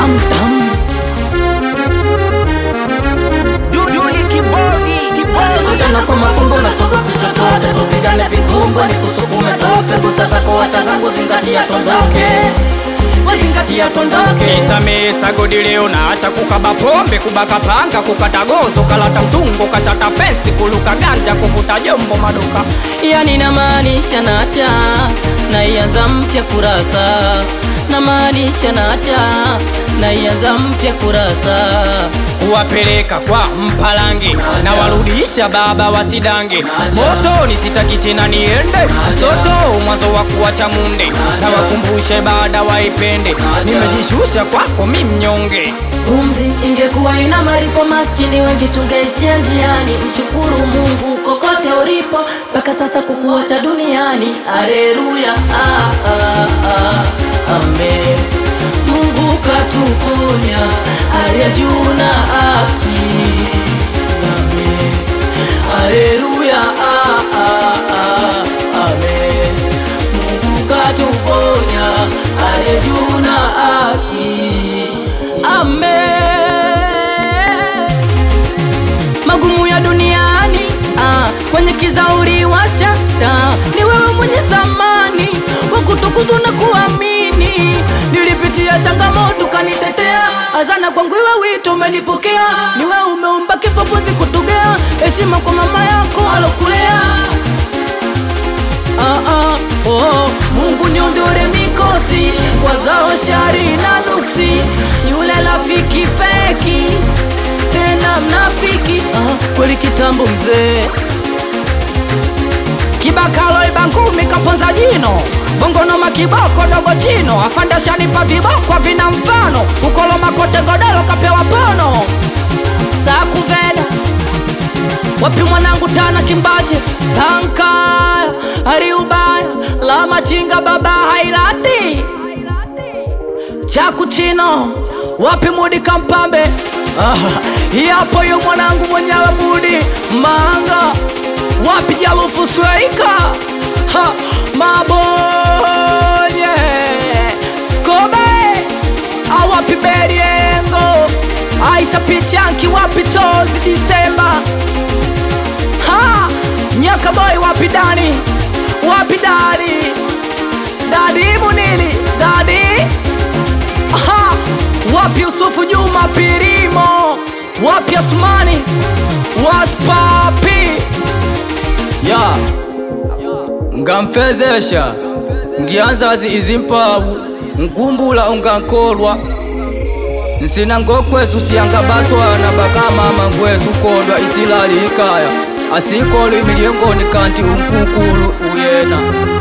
tam tam Duduli kibodi kibodi Jana kwa mafumbo na sogopi chochote Tupigane vikumbo ni kusukume tope Gusa zako wacha zangu zingatia tondoke Zingatia tondoke Nisamehe sagodi leo naacha kukaba pombe kubaka panga kukata gozo kalata mtungo kachata fensi kuluka ganja kuvuta jombo maduka Yani namaanisha nacha naianza mpya kurasa namaanisha nacha naianza mpya kurasa kuwapeleka kwa mpalange na warudisha baba wasidange motoni sitaki tena niende soto mwanzo wa kuwacha munde na wakumbushe baada waipende nimejishusha kwako mi mnyonge Pumzi ingekuwa ina maripo, maskini wengi tungeishia njiani. Mshukuru Mungu kokote ulipo, mpaka sasa kukuacha duniani. Aleluya, ah, ah, ah, amen. Mungu katuponya, aliye juu na haki. Amen. Aleluya, ah, ah, ah, amen. Mungu katuponya, aliye juu na haki. Amen. Magumu ya duniani ah, kwenye kizauri wacha taa. Ni wewe mwenye samani wa kutukuzwa na kuamini. Nilipitia changamoto kanitetea, azana kwangu iwe wito umenipokea. Ni wewe umeumba kifo pumzi kutugea, heshima kwa mama yako alokulea. Ah, ah, oh, Mungu niondore mikosi wazao shari na nuksi, yule rafiki feki tena mnafiki. Ah, kweli kitambo mzee kibakalo ibangumi kaponza jino bongonoma kiboko dogo jino afandashanipa viboko vina mfano ukoloma kote godoro kapewa pono sakuveda wapi mwanangu tana kimbache sankaya hariubaya la machinga baba hailati chakuchino wapi mudi kampambe Ah, yapo yo mwanangu mwenyewe mudi manga wapi jalufu sweika Ha, mabonye skobe awapi beriengo aisa pichanki wapi tozi disemba ha nyaka boy wapi dani wapi dadi dadi munili dadi ha wapi yusufu juma pirimo wapi asmani waspapi ya ngamfezesha ngianzazi izimpawu nkumbula ungankolwa nsina ngokwezu siyangabatwana bakamama ngwezu kondwa isilali ikaya asikolwi milyengoni kanti unkukulu uyena